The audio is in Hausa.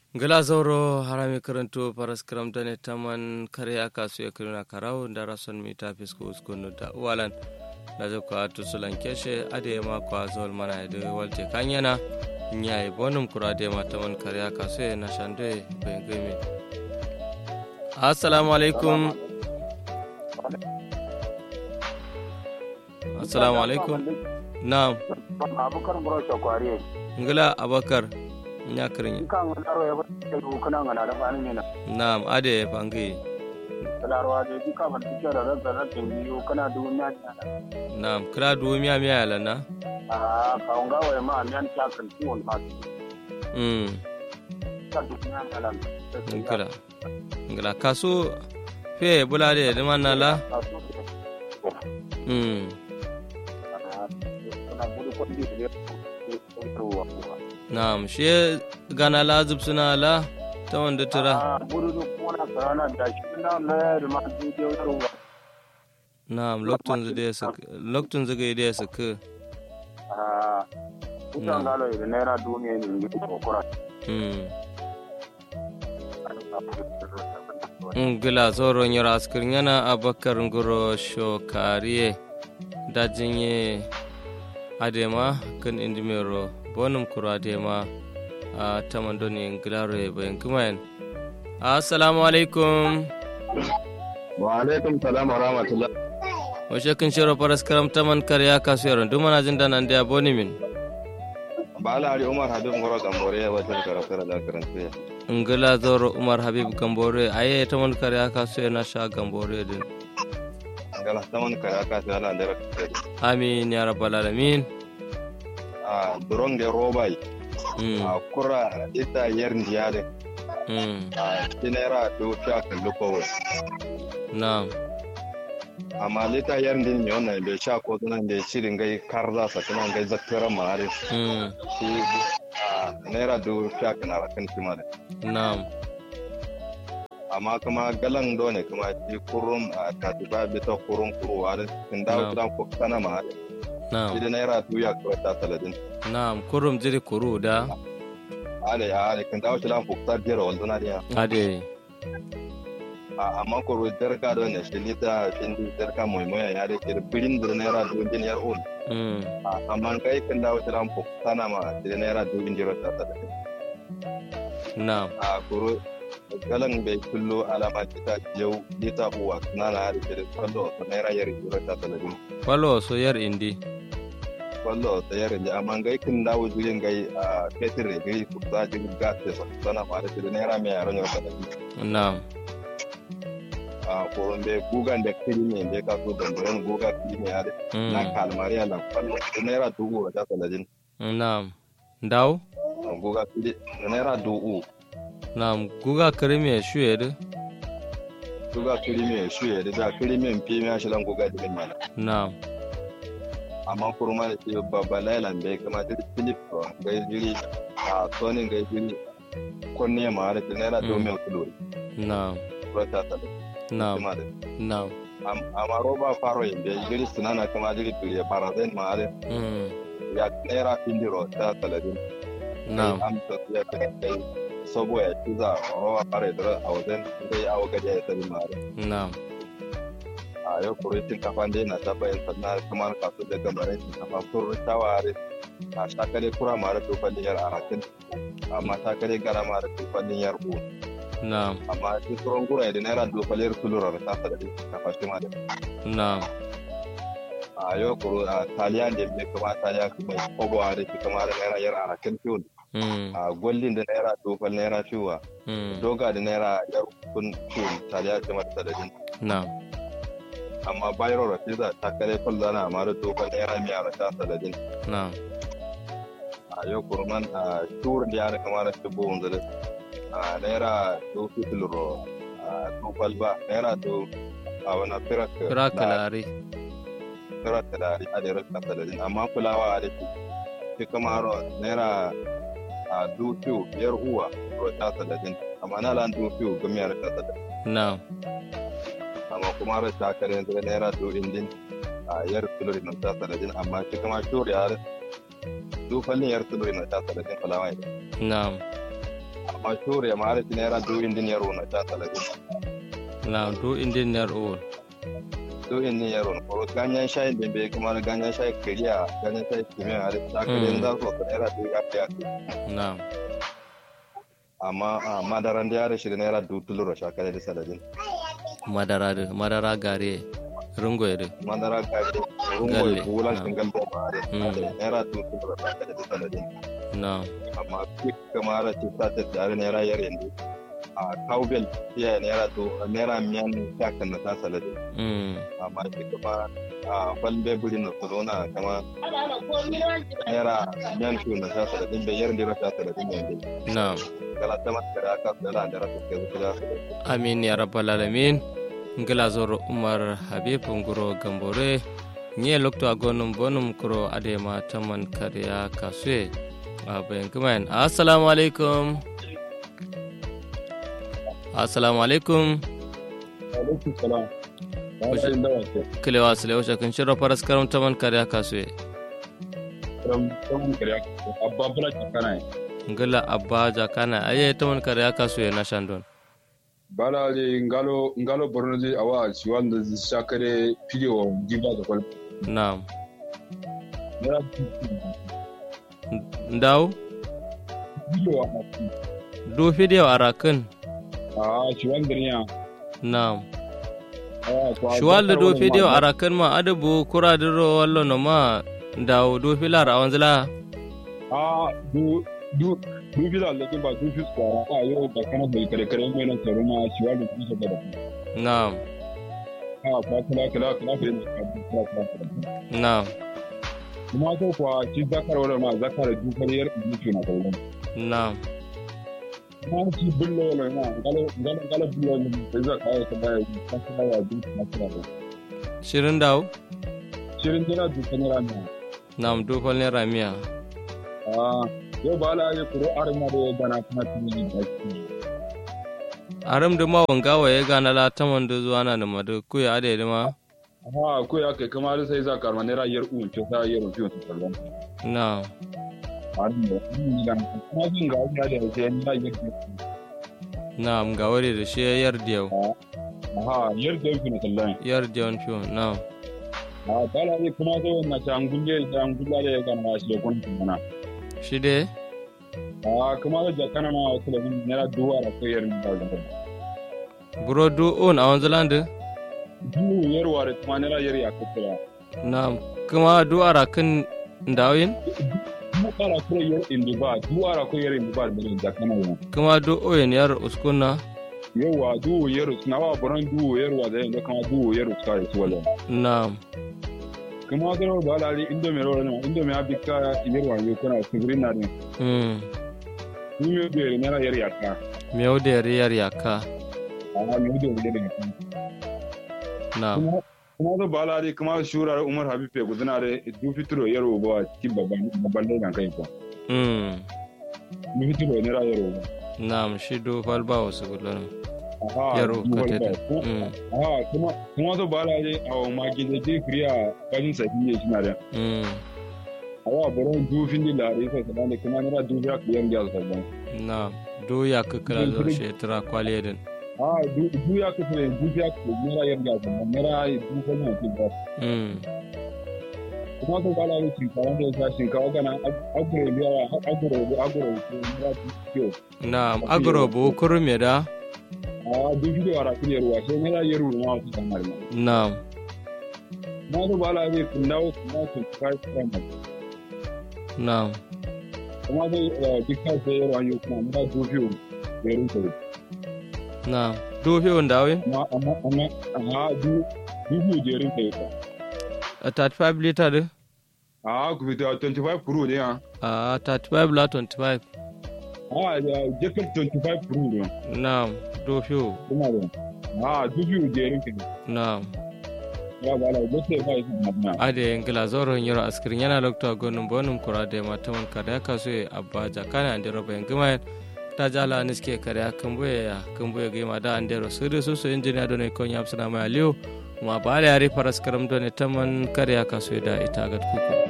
gala zauro harami karanto paras karamtane taman kare aka su ya kirina karau da rason mita fisko uskunu da uwalan da zai kwa tusulan keshe ade ya makwa zuwal mana da walte kanyana nya yi bonum kura da ma taman kare aka su ya na shande bayan gami assalamu alaikum assalamu alaikum na'am abubakar bro shakwari ngila abakar nya kirin kan daro ya bata da kana ngana da fani ne na na'am ade fangi darwa da duka ban tike da razza da tingiyo kana dubu miya da na'am kira duwo miya miya yala na a ka unga wa ma miyan ta kan tuwon ma mm ta dubu miya da lan ngila ngila kasu fe bulade de manala mm kana gudu ko di da ruwa na'am she gana la zubsuna la ta wanda tura a gudu ko na sarana da shi na na da ma du da ruwa na'am loktun zade su loktun zage da su ka a kusan galo da naira duniya ne ngi ko kora mm ngila zoro nyara askir nyana abakar ngoro shokariye dajinye adema kan indimero bonum kuro adema a tamandoni ngilaro e bayan kumayan assalamu alaikum wa alaikum salam wa rahmatullah washe kan shiro faras karam taman karya kasu yaron duk mana jin danan da boni min ba ala ali umar habib ngoro gambore ya wata karafara da karanta ya ngila zoro umar habib gambore aye taman karya kasu yana sha gambore din ngala taman kare aka ta ala da rakata amin ya rabbal alamin a duron da robai mm a kura ita yar ndiyare mm a tinera do ta kallo ko na'am amma lita yar ndin ne wannan bai sha ko tunan da shirin gai karza sa tunan gai zakkara mare mm shi a naira do ta kana rakan timare na'am amma kuma galan do ne kuma shi kurum a katiba bita kurum kuruwa da kin dawo Na'am. tunan ko kana mare na'am shi da naira duya kawai ta saladin na'am kurum jiri kuru da ale ale kan dawo tilan fukta biyar walduna dia ade a amma ko ro derka do ne shi lita pindi derka moy moy ya de kir bilin dur naira du din yar ul mm a amma kai kan dawo tilan fukta na ma shi naira du din jiro ta ta na'am a kuro galan bai kullo alama kita yau lita uwa na na da kir kallo ta naira yar jiro ta ta din falo so yar indi kallo ta yar da amma kai kan dawo jirin gai a petir ne gai fukta jirin gas ta sana ma da shi naira mai yaron ta ta na'am a koron bai gugan da kirimi bai kaso da muren guga kirimi ya na mm kalmari a nan kwallo da naira dubu a jasa lajin na'am daw guga kiri da naira dubu na'am guga kirime shuye da guga kirimi shi ya da kirimi fi mi shi lan guga da mana na'am amma kurma da ke babba lailan bai kama da philip ga jiri a sonin ga jiri kunne ma da naira dubu mai kulo na'am rota ta da na'am kuma da na'am amma roba faro yin bai jiri sunana kama jiri turiya barazin ma da mm ya naira findiro ta saladin na'am amsa ya kai kai sabo ya ci za a rawa fara da a wajen zai awo gaji ya sani mare na'am a yau kuritin kafa dai na ta bayan sannan kamar kasu da gamarin kafa kun taware a shakare kura mare tofalin yar arakin amma shakare gara mare tofalin yar u na'am amma shi tsoron gura da naira tofalin sulurar ta sadari kafa shi ma da na'am a yau kuro a taliya da ya kama taliya kuma kobo a da shi kama da naira yar arakin fiyon mm a gwallin da naira tofal naira fiwa mm doga da naira yar kun fiyon taliya ce mata sadari na'am amma bayro rafiza ta kare kullana amma da tofal naira miya da ta sadari na'am a yau kurman a tur da yana kamar da bo wanzu a naira do fitilro a tofal ba naira do a wani firak kira kalari firak da a da rasa sadari amma kulawa a da shi shi kamar naira a do fiyo biyar uwa ro ta sadari amma na lan do fiyo ga miyar ta sadari na'am amma kuma ra ta kare da naira do indin a yar filori na ta sadari amma shi kamar tur ya do fallin yar filori na ta sadari kulawa na'am amma shure ma har naira du indin yaro na ta talatin na do indin ner o du indin yaro na ko ganyen shayi da bai kuma ganyen shayi kiriya ganyen shayi kimiyya har ta kare za su ka naira du ya fiya na amma a madaran da yare shi da naira du tuluro shakare da saladin madara da madara gare rungo da madara gari rungo Galle, bulan na. shingal da ba Mm. da naira du tuluro shakare da saladin na amma duk kamar ta ta ta tare naira yar yanzu a cowbell iya naira to naira miyan ya kan na ta saladin mm amma shi kuma a kwalbe buri na corona kama naira miyan shi na ta saladin bai yar dira ta saladin yanzu na kala ta mata da aka da da rasa ke zuwa da amin ya rabbal alamin ngila zoro umar habib nguro gambore nye lokto agonum bonum kuro adema taman kariya kasue aben kumain assalamu alaikum assalamu alaikum alaikum salam Kushe- bayan da wace kilewa sile wace kan shiro faras karam taman kariya kasue from from kariya abba bula kana yi ngila abba jakana aye taman kariya kasue na shandon bala le ngalo ngalo borno je awa ci wanda zai shakare video diva da kwal naam nera ndaw video a du video arakin a ci wanda ne ya naam shuwal da do video arakan ma adabu kura diro wallo no ma dawo do filar awanzila a du du du video le ba du fi tsara a yau da kana da kare kare mai nan tsaro ma ci wanda ku saka da naam a ba kula kula kula fa ne kula kula kula naam kuma ko kwa ci zakar wala ma zakar du kariyar du na kallon naam Nanti belum lah, nah. Kalau kalau kalau belum, saya kaya saya kasih saya di mana ada. shirin dawo Sirin jira di kamera ni. naam do fal ne ramiya Ah, yo bala ye kuro arma de dana kana tini ni baki. aram da ma wanga wa ya gana la taman da zuwa na da madu ku ya ade ma Ah, ko ya kai kamar sai za karma ne rayar un ce sa yaro fiye su kallon. naam Arin da ni dan kuma jin ga ya da sai ni rayar fiye. naam ga wari da shi yar diyau Aha, yar da fiye na kallon. yar diyon fiyo naam Ah, bala ye kuma zo na ta angulle ta angulla da ya kana shi kun kana. shi de Ah, kuma da kana ma wasu da ni ra duwa da kai yar ni da. buro du on awanzilande Du yarwa da kuma ne rayar ya kakkira. naam kuma du arakin ndawin duara ko yer indi ba duara ko yer indi ba da da kana yo kuma du oyin yar uskunna yawa du yer na wa boran du yer wa da da kama du yer ka yi wala naam kuma da ba la li indo me ro na indo me abika yer wa yo kana sigrin na ne mm ni me be ne na yer ya ka miyau da yar yaka amma me do yer ne naam kuma kuma da ba la li kuma shura umar habib pe gudana da du fitro yer wa ba cikin babban babban da kai ko mm du fitro ne ra yer wa naam shi du fal ba wasu gulon aha yaro du ka wal tete ba. mm Ah, kuma kuma da ba la li a ma gide je kriya ganin sahiye shi na da mm awa boron dufin di lare sa sana ne kuma nira dufi aka yan gyal sa ban naam du ya kakala zor shi tara kwaliye din a du ya ka sai dufi aka nira yan gyal sa ban nira dufi ne ki ba mm kuma ko bala ne kin kawo da sa shin kawo kana agure biya agure agure ko nira dufi naam agro bu kurum ya da a dufi da wara kin yarwa sai nira yaru ma wasu kamar ma naam na da bala ne kun dawo kuma kun kai kuma naam kuma da dukkan sai yarwa yau kuma nira dufi yaru ko naam du fi ndawin amma amma amma a du dufi jerin kai ka a 35 liter de a ku fita 25 kuro ne ha a 35 la 25 Ah, da jakar 25 Pro ne. naam du fi Kuma da. Ah, dubu da yarin kin. naam Ya ba la gote ba yi magana. ade ngila zoro nyoro askirin yana lokta gonum bonum kurade mataman kada ka so abba jakana ande roba ngima ta jala niske kare kambuye ya kambuye gima da ande ro sudu susu injiniya done ko nyam sana ma aliyo ma bale ari paras karam done taman kare ka so da ita gat kuku